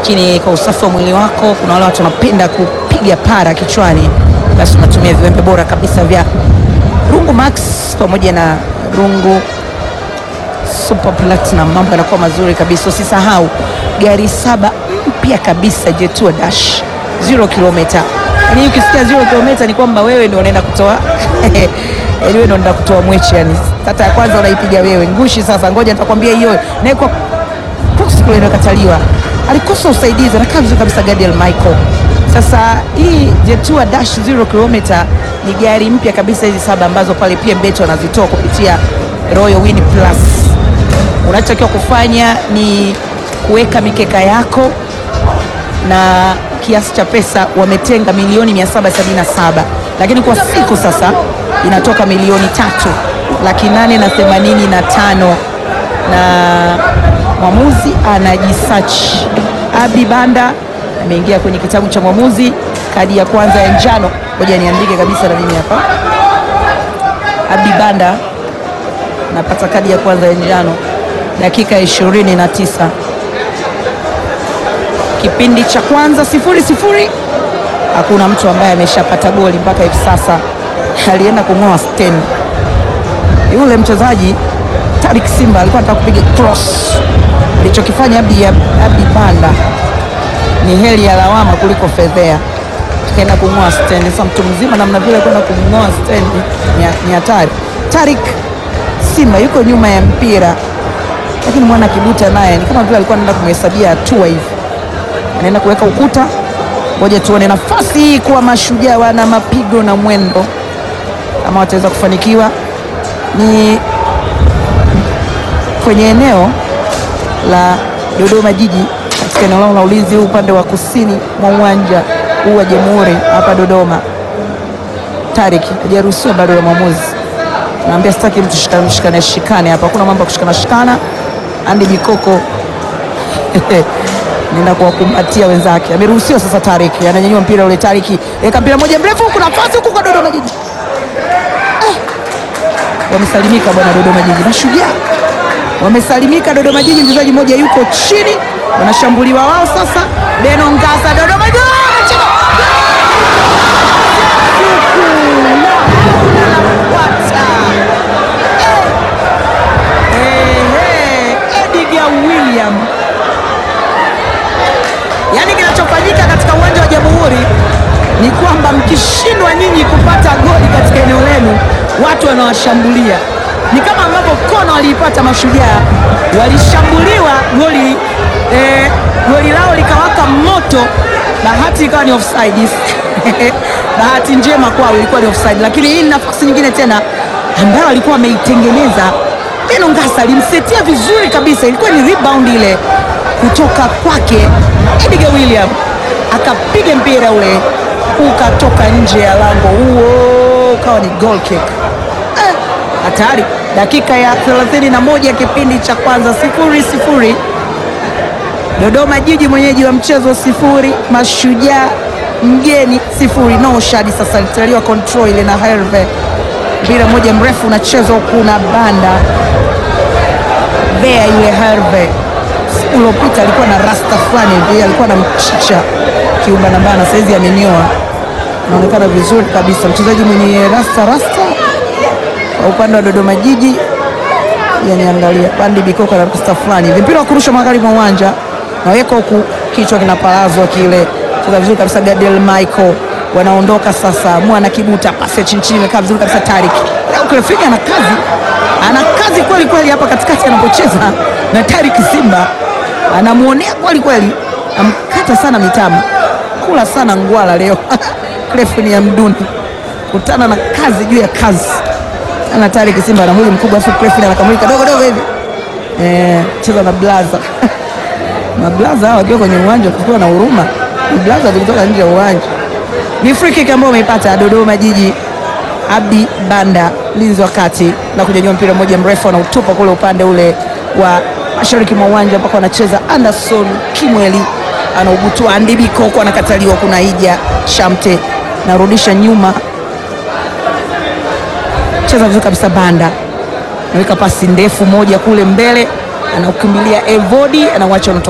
lakini kwa usafi wa mwili wako, kuna wale watu wanapenda kupiga para kichwani, basi unatumia viwembe bora kabisa vya Rungu Max pamoja na Rungu Super Platinum, mambo yanakuwa mazuri kabisa. Usisahau gari saba mpya kabisa Jetua Dash 0 kilomita. Yaani ukisikia 0 kilomita ni kwamba wewe ndio unaenda kutoa yaani wewe ndio unaenda kutoa mweche, yani kata ya kwanza unaipiga wewe ngushi. Sasa ngoja nitakwambia hiyo na kwa cross kule inakataliwa, alikosa usaidizi, anakaa vizuri kabisa Gadiel Michael. Sasa hii Jetua Dash 0 kilomita ni gari mpya kabisa, hizi saba ambazo pale PMBet wanazitoa kupitia Royal Win Plus. Unachotakiwa kufanya ni kuweka mikeka yako na kiasi cha pesa wametenga milioni 777 lakini kwa siku sasa inatoka milioni tatu laki nane na themanini na tano na mwamuzi anajisearch. Abi Banda ameingia kwenye kitabu cha mwamuzi, kadi ya kwanza ya njano. Ngoja niandike kabisa na mimi hapa, Abi Banda napata kadi ya kwanza ya njano dakika ishirini na tisa kipindi cha kwanza sifuri sifuri. Hakuna mtu ambaye ameshapata goli mpaka hivi sasa. Alienda kung'oa stand yule mchezaji Tarik Simba alikuwa anataka kupiga cross. Alichokifanya Abdi, Abdi Banda ni heli ya lawama kuliko fedhea, kaenda kung'oa stand. Sasa mtu mzima namna vile kwenda kung'oa stand ni hatari. Tarik Simba yuko nyuma ya mpira, lakini mwana Kibuta naye ni kama vile alikuwa anaenda kumhesabia hatua hivi anaenda kuweka ukuta. Ngoja tuone nafasi hii kuwa mashujaa wana mapigo na mwendo, kama wataweza kufanikiwa. Ni kwenye eneo la Dodoma Jiji, katika eneo lao la ulinzi huu upande wa kusini mwa uwanja huu wa Jamhuri hapa Dodoma. Tarik hajaruhusiwa bado ya mwamuzi, naambia sitaki mtu shikane shikane hapa, hakuna mambo ya kushikana shikana. Andi Bikoko nenda kuwakumbatia wenzake, ameruhusiwa sasa. Tariki ananyanyua mpira ule, Tariki weka mpira moja mrefu, kuna nafasi huku kwa Dodoma Jiji eh. Wamesalimika bwana Dodoma Jiji, mashujaa wamesalimika Dodoma Jiji. Mchezaji mmoja yuko chini, wanashambuliwa wao sasa. Beno Ngasa, Dodoma Jiji Edgar William Yaani kinachofanyika katika uwanja wa Jamhuri ni kwamba mkishindwa nyinyi kupata goli katika eneo lenu, watu wanawashambulia. Ni kama ambavyo kona waliipata Mashujaa, walishambuliwa goli eh, goli lao likawaka moto, bahati ikawa ni offside. bahati njema kwao ilikuwa ni offside, lakini hii ni nafasi nyingine tena ambayo alikuwa ameitengeneza Beno Ngasa, alimsetia vizuri kabisa, ilikuwa ni rebound ile kutoka kwake Edgar William akapiga mpira ule ukatoka nje ya lango, huo ukawa ni goal kick. Hatari eh, dakika ya 31 ya kipindi cha kwanza, sifuri sifuri. Dodoma Jiji mwenyeji wa mchezo sifuri, Mashujaa mgeni sifuri. No shadi sasa litaliwa control ile na Herve, mpira moja mrefu unachezwa huku na Banda Bea yule Herve uliopita alikuwa na rasta fulani hivi, alikuwa na mchicha kiumba na bana, saizi amenyoa, anaonekana vizuri kabisa, mchezaji mwenye rasta rasta kwa upande wa Dodoma Jiji. Yani angalia Bandi Bikoko na rasta fulani hivi, mpira wa kurusha magharibi mwa uwanja, naweka huku, kichwa kinapalazwa kile, cheza vizuri kabisa Gadiel Michael, wanaondoka sasa. Mwana Kibuta, pasi ya chini chini, imekaa vizuri kabisa. Tarik Krefini ana kazi, ana kazi kweli kweli hapa katikati anapocheza na Tarik Simba anamwonea kweli kweli, amkata sana mitama, kula sana ngwala leo Krefini ya mduni kutana na kazi juu ya kazi ana Tarik Simba na mwili mkubwa, afu Krefini anakamulika dogo dogo hivi eh, cheza na blaza mablaza hao wakiwa kwenye uwanja kukiwa na huruma, blaza zilitoka nje ya uwanja. Ni free kick ambayo umeipata Dodoma Jiji. Abdi Banda mlinzi wa kati na kunyanyua mpira mmoja mrefu anautupa kule upande ule wa mashariki mwa uwanja mpaka anacheza Anderson Kimweli anaubutua Andi Bikoko anakataliwa. Kuna Ija Shamte narudisha nyuma, cheza vizuri kabisa. Banda anaweka pasi ndefu moja kule mbele, anaukimbilia Evodi anauacha unatoka